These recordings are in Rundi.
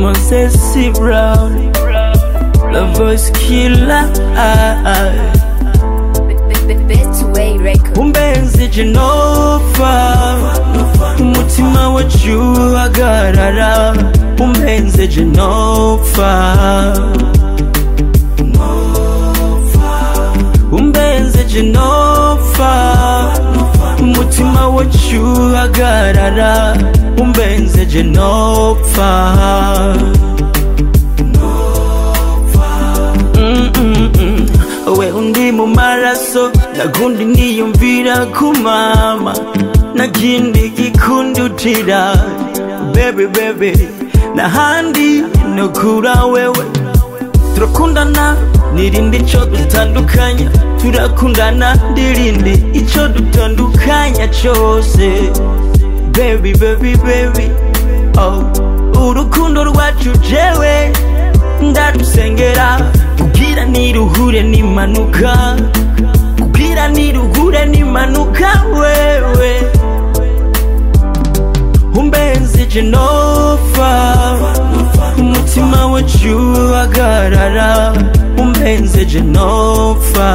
Moses Brown, the voice killer. Betway Records. umbenzi jenova umutima wacu uhagarara umbenze jenova umbenze jenova umutima wacu uhagarara umbenze jenova Mm-mm-mm. we undi mu maraso nagundi niyumvira ku mama nakindi gikundutira bebe bebe nahandi nokura wewe turakundana nirindi ico dutandukanya turakundana ndirindi ico dutandukanya cose baby baby baby oh urukundo rwacu jewe ndarusengera kugira niruhure n'impanuka kugira niruhure n'impanuka wewe umbenzi jenova umutima wacu uhagarara umbenze jenova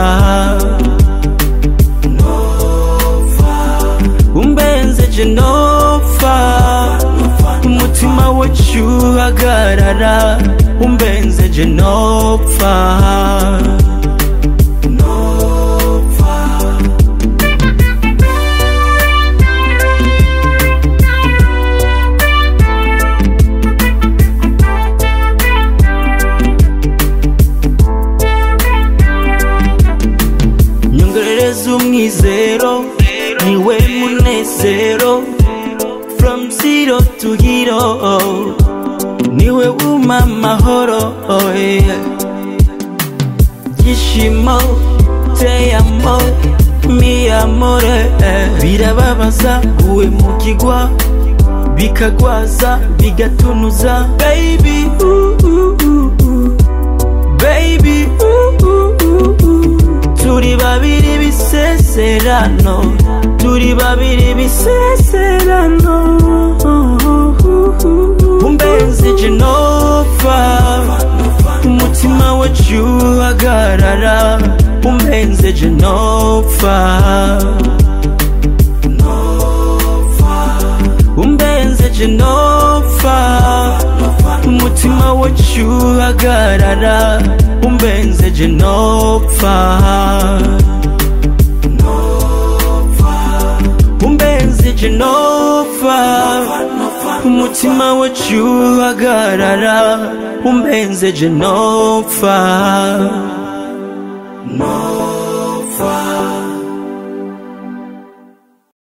umbenze jenova umutima wacu uhagarara umbenze jenova nyongerereza umwizero niwe munezero from zero to hero niwe wuma amahoro oh yeah. gishimo teyamo mi amore eh. birababaza guhemukirwa bikagwaza bigatunuza baby ooh, ooh, ooh, ooh. baby ooh, ooh, ooh, ooh. turi babiri bisezerano turi babiri bisezerano umbenzi jenova umutima wacu uhagarara umbenze jenova umbenze jenova umutima wacu uhagarara umbenze jenova umbenze jenova umutima wacu uhagarara umbenze jenova